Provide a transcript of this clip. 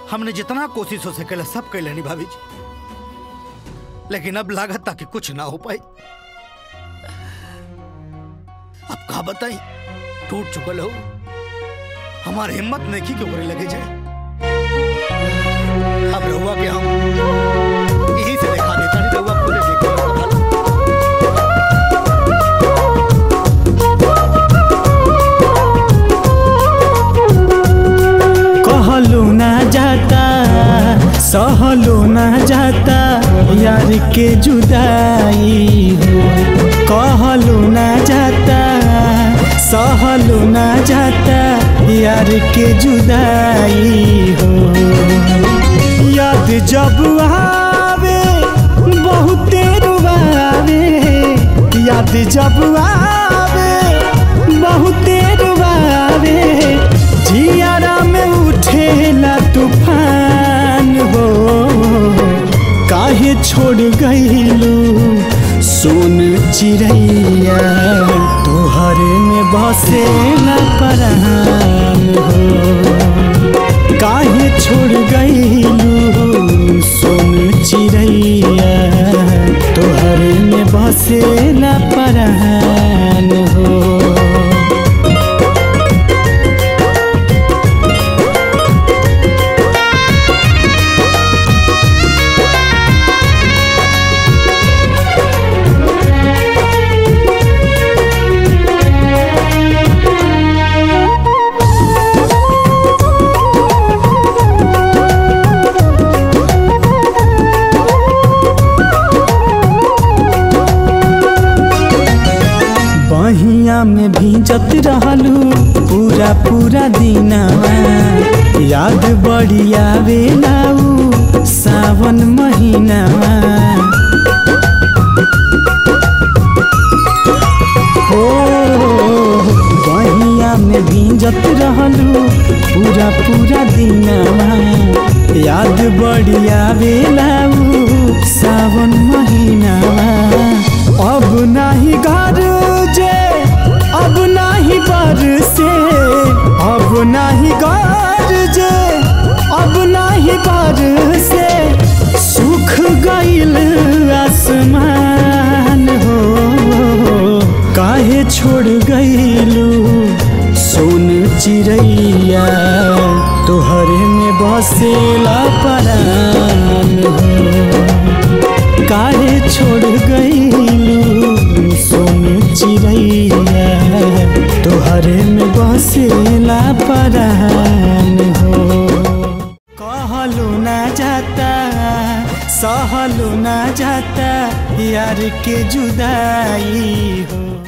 हमने जितना कोशिश हो सके सब कर लेनी भाभी जी लेकिन अब लागत ताकि कुछ ना हो पाई अब का बताई टूट चुकल हो हमार हिम्मत नहीं की क्यों करे लगे जाए अब रहुआ के हम यही से दिखा देता नहीं रहुआ पूरे देखो कहलो ना जाता सहलो ना जाता यार के जुदाई हो कहलो ना जाता सहलो ना जाता यार के जुदाई हो याद जब आवे बहुते रुबावे याद जब आवे बहुते रुबावे जियारा में उठेला तूफान हो काहे छोड़ गईलू सोन चिड़ैया तोहरे में बसेला परान हो काहे छोड़ गईलू सोन चिड़ैया तोहरे में बसेला परान हो बहिया में भीजत रहलू पूरा पूरा दिनवा याद बड़ी आवेला उ सावन महीनावा हो बहिया में भीजत रहलू पूरा पूरा दिनवा याद बड़ी आवेला उ सावन महीनावा अब नाही घर जे अब नाही बर से अब नाही घर जे अब नाही बर से सुख गईल आसमान हो काहे छोड़ गईलू सोन चिड़ैया तोहरे में बसेला परान हो काहे छोड़ गईलू सोन चिड़ैया तोहरे में बसेला परान हो कहलो ना जाता सहलो ना जाता यार के जुदाई हो